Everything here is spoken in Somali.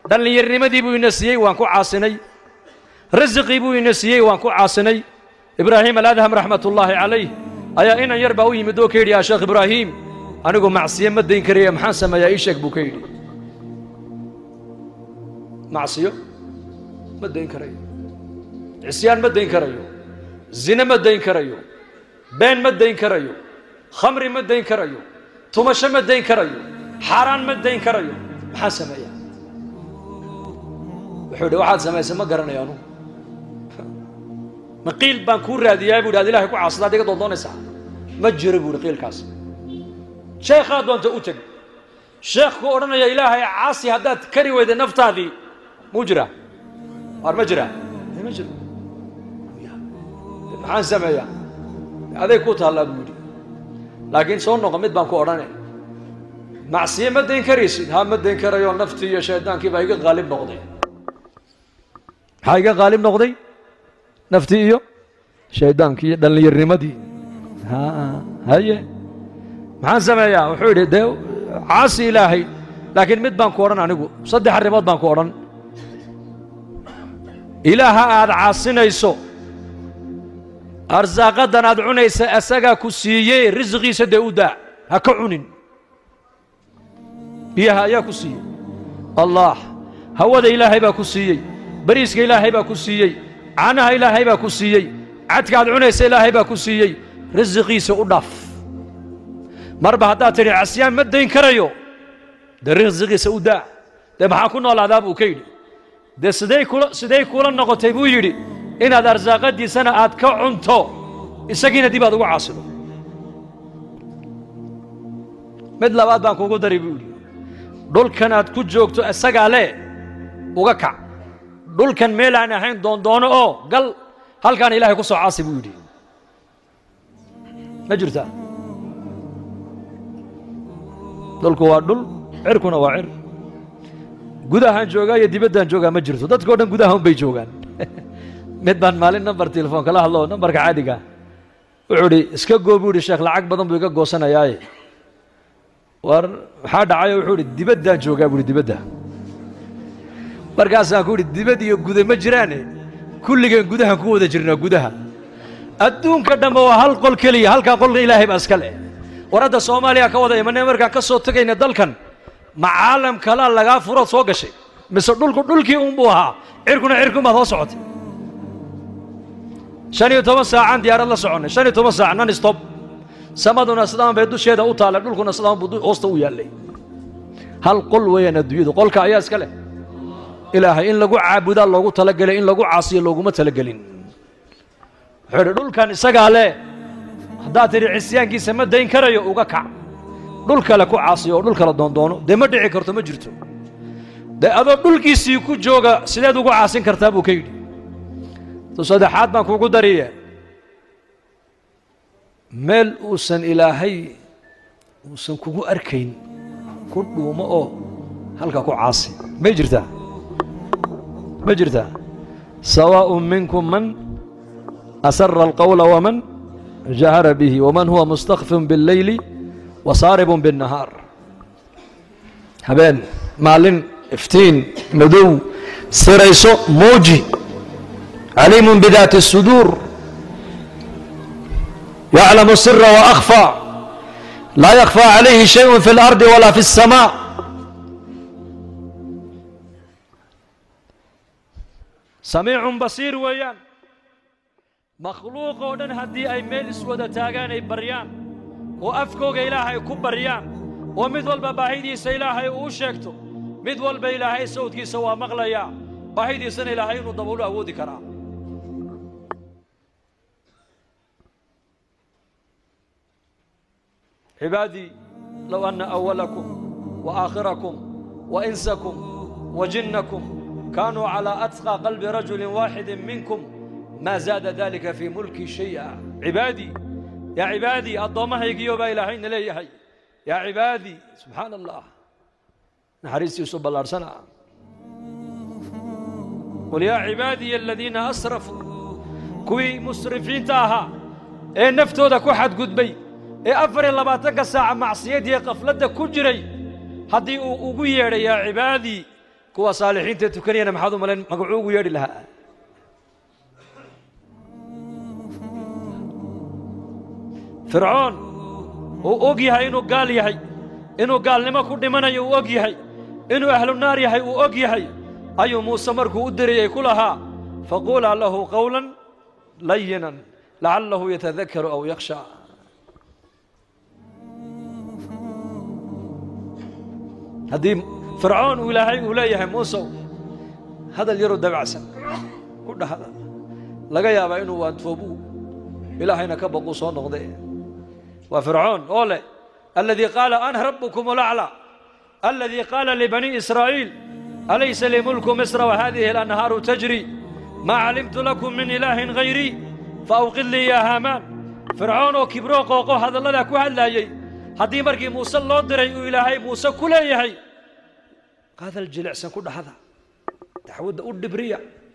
dhallinyarnimadii buu ina siiyey waan ku caasinay rasiqii buu ina siiyey waan ku caasinay ibraahim aladham raxmatullaahi calayh ayaa inan yar baa u yimid oo ka yidhi yaa sheekh ibraahiim anigu macsiyo ma dayn karaya maxaan sameeyaa ii sheeg buu ka yidhi macsiyo ma dayn karayo cisyaan ma dayn karayo zine ma dayn karayo been ma dayn karayo khamri ma dayn karayo tumasho ma dayn karayo xaaraan ma dayn karayo maxaan sameeyaa wuxuu yidhi waxaad samaysay ma garanayo anugu ma qiil baan kuu raadiyaa buu yidhi ad ilahay ku caasada ad iga doondoonaysaa ma jiro buu yidhi qiilkaas sheekhaa doonta u teg sheekhku odhanaya ilaahay caasi haddaad kari weyda naftaadii muu jiraa waar ma jiraa ma jiro maxaan sameeyaa aday ku taallaa buu yidhi laakiin soo noqo mid baan ku odhanay macsiye ma dayn karaysid ha ma dayn karayo naftii iyo shaydaankii baa iga qaalib noqday maxaa iga qaalib noqday naftii iyo shaydaankii iyo dhallinyarnimadii haye maxaan sameeyaa wuxuu yidhi dee caasi ilaahay laakiin mid baan ku odhan anigu saddex arrimood baan ku odhan ilaaha aad caasinayso arsaaqaddan aad cunaysa asagaa ku siiyey risqiisa dee u daa ha ka cunin biyaha ayaa ku siiyey allah hawada ilaahay baa ku siiyey bariiska ilaahay baa ku siiyey caanaha ilaahay baa ku siiyey cadka aad cunaysa ilaahay baa ku siiyey risiqiisa u dhaaf marba haddaad tidhi casyaan ma dayn karayo dee risiqiisa u daa dee maxaa ku noolaadaa buu ka yidhi dee siday kula siday kula noqotay buu yidhi inaad arsaaqadiisana aad ka cunto isagiina dib aad ugu caasido mid labaad baan kugu dari buu yidhi dhulkan aad ku joogto isagaa le uga kac dhulkan meel aan ahayn doondoono oo gal halkaan ilaahay ku soo caasi buu yidhi ma jirtaa dhulku waa dhul cirkuna waa cir gudahaan joogaa iyo dibaddaan joogaa ma jirto dadka o dhan gudaha un bay joogaan mid baan maalin nambar telefoon kala hadlo nambarka caadiga wuxuu idhi iska goo buu idhi sheekh lacag badan buu iga goosanayaaye war maxaa dhacayo wuxuu idhi dibaddaan joogaa buu ihi dibadda markaasaan ku idhi dibad iyo guda ma jiraane kulligeen gudahaan ku wada jirnaa gudaha adduunka dhambe waa hal qol keliya halkaa qolka ilaahay baa iska leh war hadda soomaaliya ka wada imanee markaan ka soo tegayna dalkan ma caalam kalaa lagaa furood soo gashay mise dhulku dhulkii uunbuu ahaa cirkuna cirkunbaad hoo socotay shan iyo toban saacaan diyaarad la soconnay shan iyo toban saac non stop samaduna sidaan bay dusheeda u taallay dhulkuna sidaan buu hoosta u yaallay hal qol weeyaan adduunyadu qolka ayaa iska leh ilaahay in lagu caabudaa loogu talagelay in lagu caasiyo looguma talagelin wuxuu idhi dhulkan isagaa leh haddaad tidhi cisyaankiisa ma dayn karayo uga kac dhul kale ku caasiyo oo dhul kale doondoono dee ma dhici karto ma jirto dee adoo dhulkiisii ku jooga sideed ugu caasin kartaa buu ka yidhi to saddexaad baan kugu dariye meel uusan ilaahay uusan kugu arkayn ku dhuumo oo halka ku caasi may jirtaa ma jirtaa sawaaءun minkum man asara alqawla waman jahara bihi waman huwa mustakfin biاlleyli wasaaribun biاnnahaar habeen maalin iftiin madow sirayso muuji caliimun bidaati الsuduur yaclamu sira waأkhfى laa yakfى calayhi shayء fi اlardi wala fi الsamاء samiicun basiir weeyaan makhluuq oo dhan haddii ay meel iswada taagaan ay baryaan oo afkooga ilaahay ku baryaan oo mid walba baahidiisa ilaahay uu sheegto mid walba ilaahay sawdkiisa waa maqlayaa baahidiisana ilaahay inuu daboolu awoodi karaa cibaadii low anna awalakum wa aakhirakum wa insakum wa jinnakum kaanuu calaa atqى qalbi rajuli waaxidi minkum maa zaada dalika fii mulki shay'a cibaadii yaa cibaadii addoommahaygiyo baa ilaahayna leeyahay yaa cibaadii subxaana allah naxariistiisu ballaadhsana qul yaa cibaadiya aladiina asrafuu kuwii musrifiinta ahaa ee naftooda ku xadgudbay ee afar iyo labaatanka saaca macsiyadiiyo qafladda ku jiray haddii uu ugu yeedhay yaa cibaadii kuwa saalixiintae tukanayana maxaad u malayn magacuu ugu yeedhi lahaa fircoon uu og yahay inuu gaal yahay inuu gaalnimo ku dhimanayo uu og yahay inuu ahlu naar yahay uu og yahay ayuu muuse markuu u dirayey ku lahaa faquulaa lahu qawlan layinan lacallahu yatadakaru aw yakhsha haddii fircoon uu ilaahay uu leeyahay muusow hadal yaroo dabacsan u dhahda laga yaabaa inuu waantoobu ilaahayna ka baquu soo noqde waa fircoon oo leh aladii qaala ana rabbukum alaclى aladii qaala libani israa'iil alaysa lii mulku misra wahadihi alanhaaru tajri maa calimtu lakum min ilaahin hayrii faawqid lii yaa haamaan fircoon oo kibroo qooqo hadalladaa ku hadlaayey haddii markii muuse loo diray uu ilaahay muuse ku leeyahay qaadal jilicsan ku dhahda dacwadda u dhibriya